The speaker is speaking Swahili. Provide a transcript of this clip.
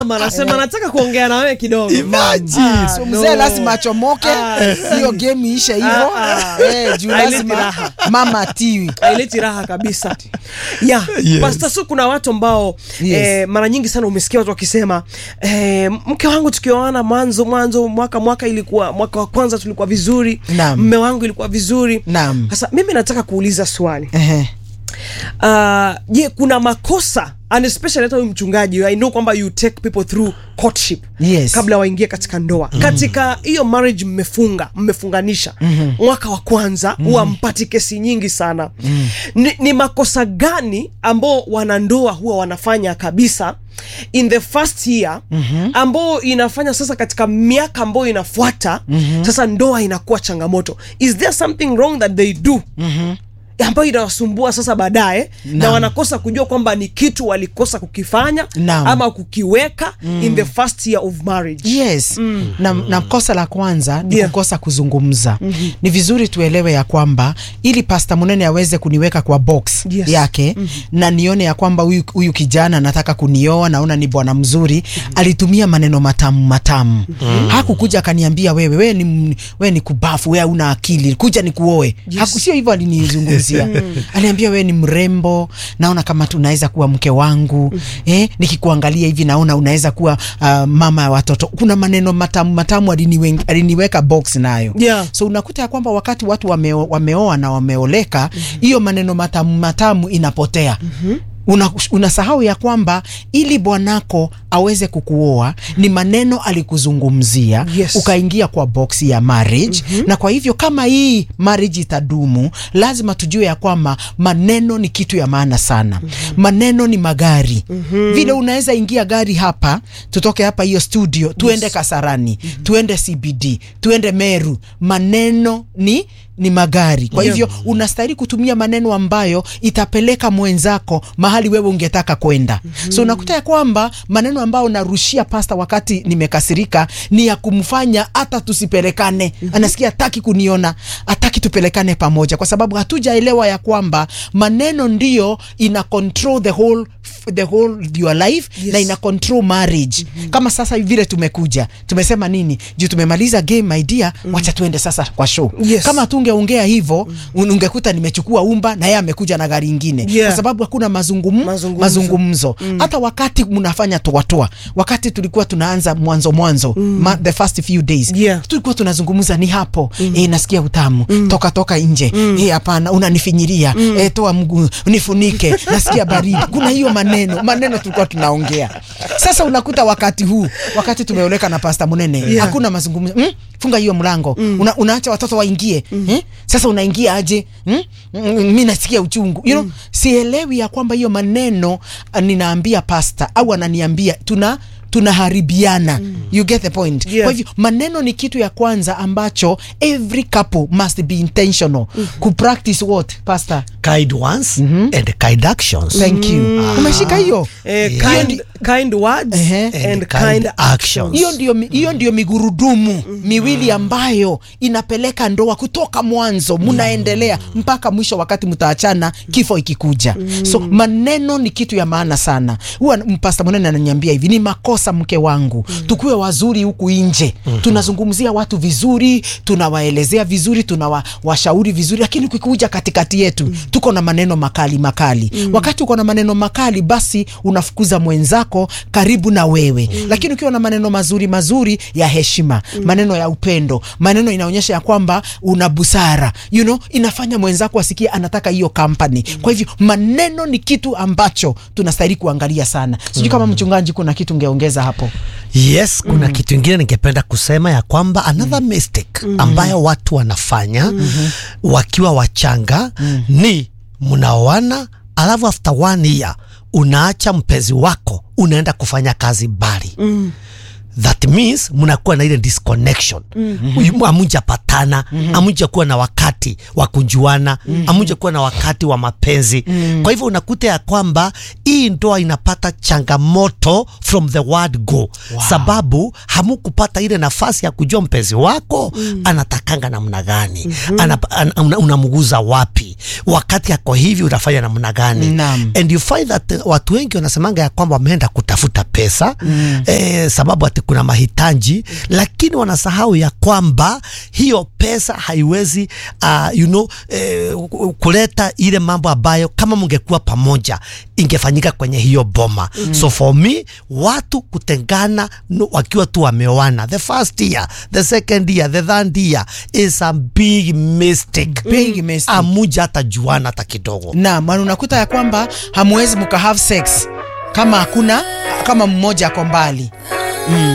anasema nataka kuongea na wewe kidogo. Imagine. Ah, So no. mzee lazima achomoke hiyo game iishe hivyo Ah, Eh, juu Haileti lazima raha. mama atiwi haileti raha kabisa yeah. Yes. Pastor Su, kuna watu ambao Yes. eh, mara nyingi sana umesikia watu wakisema eh, mke wangu tukioana mwanzo mwanzo mwaka mwaka ilikuwa mwaka wa kwanza tulikuwa vizuri Naam. mme wangu ilikuwa vizuri Naam. sasa mimi nataka kuuliza swali Ehe. Ah, je kuna makosa and especially hata huyu mchungaji i know kwamba you take people through courtship Yes. kabla waingie katika ndoa katika hiyo marriage mmefunga mmefunganisha mwaka wa kwanza huwa mpati kesi nyingi sana ni, ni makosa gani ambao wanandoa huwa wanafanya kabisa in the first year ambao inafanya sasa katika miaka ambayo inafuata sasa ndoa inakuwa changamoto is there something wrong that they do ambayo inawasumbua sasa baadaye na Naam. wanakosa kujua kwamba ni kitu walikosa kukifanya Naam. ama kukiweka in the first year of marriage yes na, na kosa la kwanza ni Yeah. kukosa kuzungumza ni vizuri tuelewe ya kwamba ili pasta munene aweze kuniweka kwa box Yes. yake na nione ya kwamba huyu huyu kijana anataka kunioa naona ni bwana mzuri alitumia maneno matamu matamu hakukuja akaniambia wewe wewe ni, m- wewe ni kubafu wewe una akili kuja ni kuoe Haku- sio hivyo alinizungumzia aliambia wewe ni mrembo naona kama tunaweza kuwa mke wangu eh, nikikuangalia hivi naona unaweza kuwa uh, mama ya watoto kuna maneno matamu matamu aliniwe, aliniweka box nayo Yeah. so unakuta ya kwamba wakati watu wameo, wameoa na wameoleka hiyo maneno matamu matamu inapotea Una, unasahau ya kwamba ili bwanako aweze kukuoa ni maneno alikuzungumzia Yes. ukaingia kwa box ya marriage na kwa hivyo kama hii marriage itadumu lazima tujue ya kwamba maneno ni kitu ya maana sana maneno ni magari vile unaweza ingia gari hapa tutoke hapa hiyo studio tuende Kasarani tuende CBD tuende Meru maneno ni ni magari kwa Yeah. hivyo unastahili kutumia maneno ambayo itapeleka mwenzako mahali wewe ungetaka kwenda so unakuta ya kwamba maneno ambayo narushia pasta wakati nimekasirika ni ya kumfanya hata tusipelekane anasikia hataki kuniona hataki tupelekane pamoja kwa sababu hatujaelewa ya kwamba maneno ndiyo ina control the whole the whole your life Yes. na ina control marriage kama sasa vile tumekuja tumesema nini juu tumemaliza game idea wacha tuende sasa kwa show Yes. kama tungeongea hivyo un- ungekuta nimechukua umba na yeye amekuja na gari ingine Yeah. kwa sababu hakuna mazungum, Mazungumzo. mazungumzo hata wakati mnafanya toatoa wakati tulikuwa tunaanza mwanzo mwanzo ma, the first few days Yeah. tulikuwa tunazungumza ni hapo eh, nasikia utamu toka toka nje eh, hapana unanifinyiria eh, toa mguu nifunike nasikia baridi kuna hiyo maneno maneno tulikuwa tunaongea sasa unakuta wakati huu wakati tumeoleka na pasta munene Yeah. hakuna mazungumzo mm? funga hiyo mlango Una, unaacha watoto waingie eh? sasa unaingia aje mm? Mm, mi nasikia uchungu you know, sielewi ya kwamba hiyo maneno ah, ninaambia pasta au ananiambia tuna tunaharibiana you get the point Yeah. kwa hivyo maneno ni kitu ya kwanza ambacho every couple must be intentional ku practice what pastor kind words and kind actions thank you umeshika hiyo eh, Yeah. kind, kind words Ehe. and, And kind, kind actions hiyo ndio mi- hiyo ndio migurudumu miwili ambayo inapeleka ndoa kutoka mwanzo mnaendelea mpaka mwisho wakati mtaachana kifo ikikuja so maneno ni kitu ya maana sana huwa mpasta mwenene ananiambia hivi ni makosa mke wangu tukuwe wazuri huku nje tunazungumzia watu vizuri tunawaelezea vizuri tunawashauri vizuri lakini ukikuja katikati yetu tuko na maneno makali makali wakati uko na maneno makali basi unafukuza mwenzako karibu na wewe lakini ukiwa na maneno mazuri mazuri ya heshima maneno ya upendo maneno inaonyesha ya kwamba una busara you know, inafanya mwenzako asikie anataka hiyo company kwa hivyo maneno ni kitu ambacho tunastahili kuangalia sana sijui kama mchungaji kuna kitu ungeongeza hapo yes kuna kitu ingine ningependa kusema ya kwamba another mistake ambayo watu wanafanya wakiwa wachanga ni mnaoana alafu after one year unaacha mpenzi wako unaenda kufanya kazi mbali that means mnakuwa na ile disconnection mm-hmm. amujapatana mm-hmm. amuja kuwa na wakati wa kunjuana mm-hmm. amuja kuwa na wakati wa mapenzi mm-hmm. kwa hivyo unakuta ya kwamba hii ndoa inapata changamoto from the word go wow. sababu hamukupata ile nafasi ya kujua mpenzi wako mm-hmm. anatakanga namna gani mm-hmm. Anap- an, una, unamuguza wapi wakati ako hivi unafanya namna gani Naam. and you find that uh, watu wengi wanasemanga ya kwamba wameenda kutafuta pesa mm. eh, sababu ati kuna mahitaji mm. lakini wanasahau ya kwamba hiyo pesa haiwezi uh, you know, eh, kuleta ile mambo ambayo kama mungekuwa pamoja ingefanyika kwenye hiyo boma mm. so for me watu kutengana no, wakiwa tu wameoana the first year the second year the third year is a big mistake Big mistake. amuja hata juana hata kidogo Naam, na unakuta ya kwamba hamwezi mka have sex kama hakuna kama mmoja ako mbali